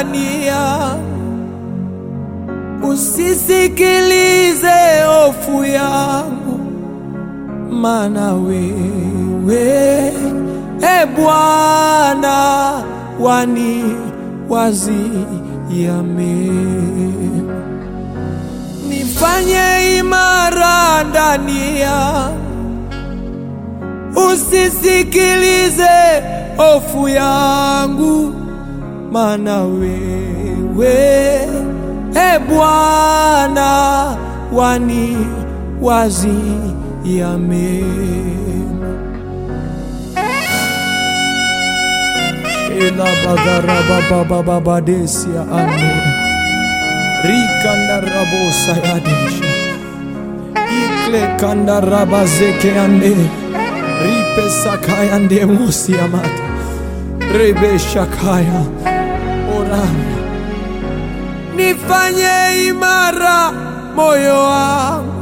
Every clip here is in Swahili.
ndani yangu, usisikilize hofu yangu, maana wewe e Bwana wani waziame nifanye imara ndani yangu, usisikilize hofu yangu, maana wewe e Bwana wani waziame ela bagarababababadesia ane rikandarabosa yadesha ikle kandarabazeke ande ripesakaya mosiamata rebeshakaya orana nifanye imara moyo wangu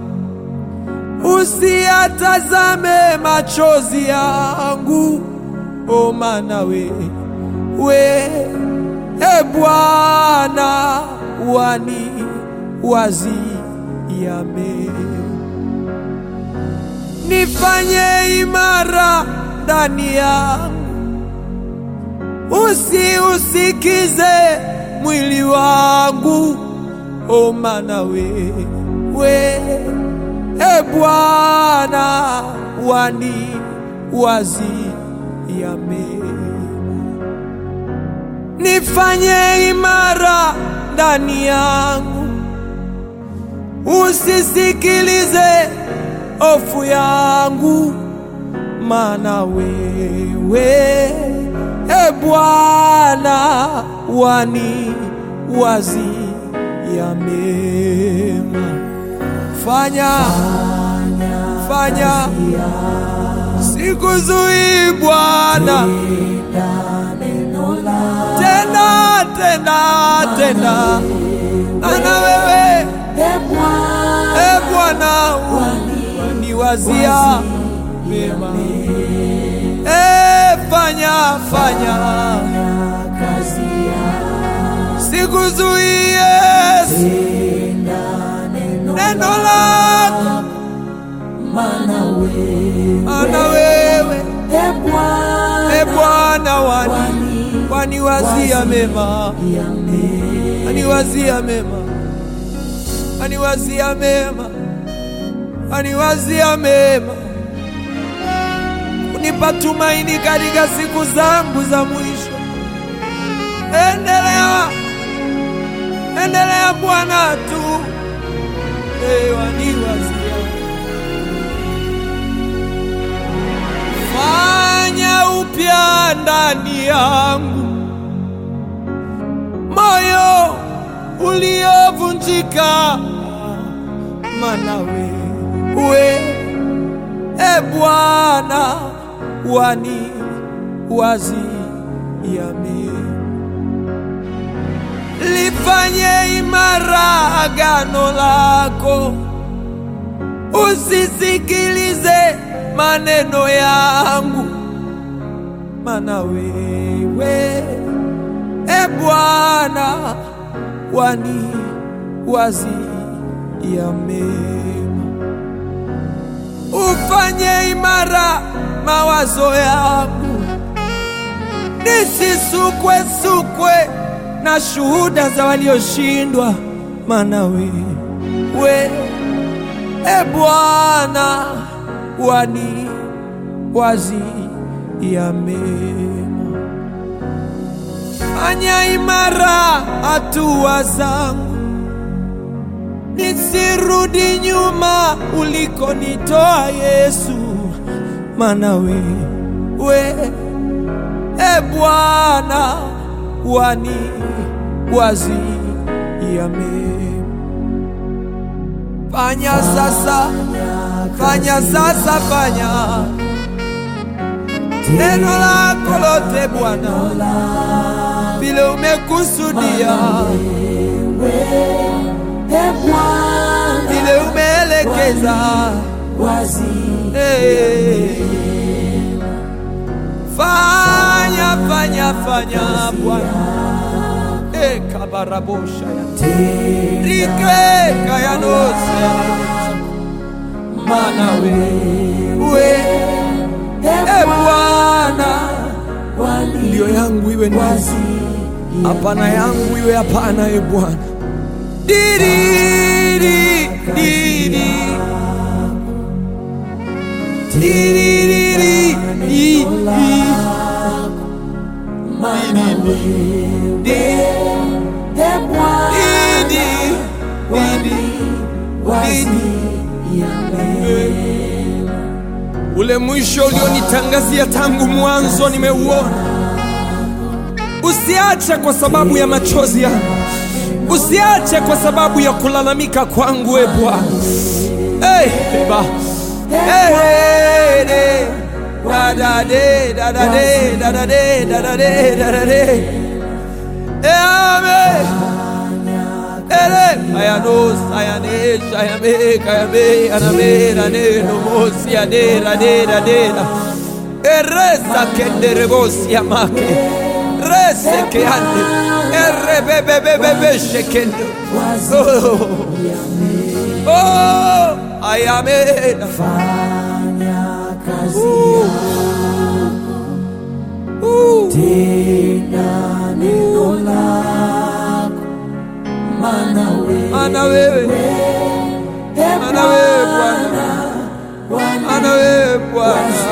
usiatazame machozi yangu o maana we we e Bwana wani waziame nifanye imara ndani yangu, usiusikize mwili wangu, o maana we we e Bwana wani waziame nifanye imara ndani yangu, usisikilize hofu yangu, maana wewe e Bwana wani wazia mema. Fanya, fanya, sikuzuii Bwana, tena tena tena, ana wewe e Bwana waniwazia mema. E, fanya fanya, sikuzuii Yesu, neno lako ana wewe e Bwana wani waniwazia mema, aniwazia mema, aniwazia mema, aniwazia mema, kunipa tumaini katika siku zangu za mwisho. Endelea, endelea Bwana tu, e, waniwazia fanya upya ndani yangu moyo uliovunjika, maana wewe e Bwana wani waziame, lifanye imara agano lako, usisikilize maneno yangu, maana wewe e Bwana wani wazia mema, ufanye imara mawazo yangu, nisisukwe sukwe na shuhuda za walioshindwa, maana wewe e Bwana wani wazia mema. Fanya imara hatua zangu, nisirudi nyuma ulikonitoa Yesu, maana wewe e Bwana wani wazia mema. Fanya sasa, fanya sasa, fanya neno lako lote Bwana, vile umekusudia, vile umeelekeza. Hey. Fanya, fanya, fanya Bwana, kabarabosha ya rike kayanose mana wewe e Bwana ndio yangu iwe ndio hapana yangu iwe hapana e Bwana diriri diri diriri i- i- Didi, didi, ule mwisho ulionitangazia tangu mwanzo nimeuona. Usiache kwa sababu ya machozi yangu, usiache kwa sababu ya kulalamika kwangu, e Bwana. Hey, ba. Hey, hey, hey. Da, da, de, da, da, de, da, da, de, da, da, de, da, da, de. Eh, amen. Ere, ayanos, ayanesh, ayame, kayame, aname, rane, nomos, yade, rade, rade, ra. Eresa kende rebosi amake. Rese ke ande. Erre be be be be be shekendo. Oh, oh, ayame. Uh, mana wewe, mana wewe Bwana, mana wewe Bwana.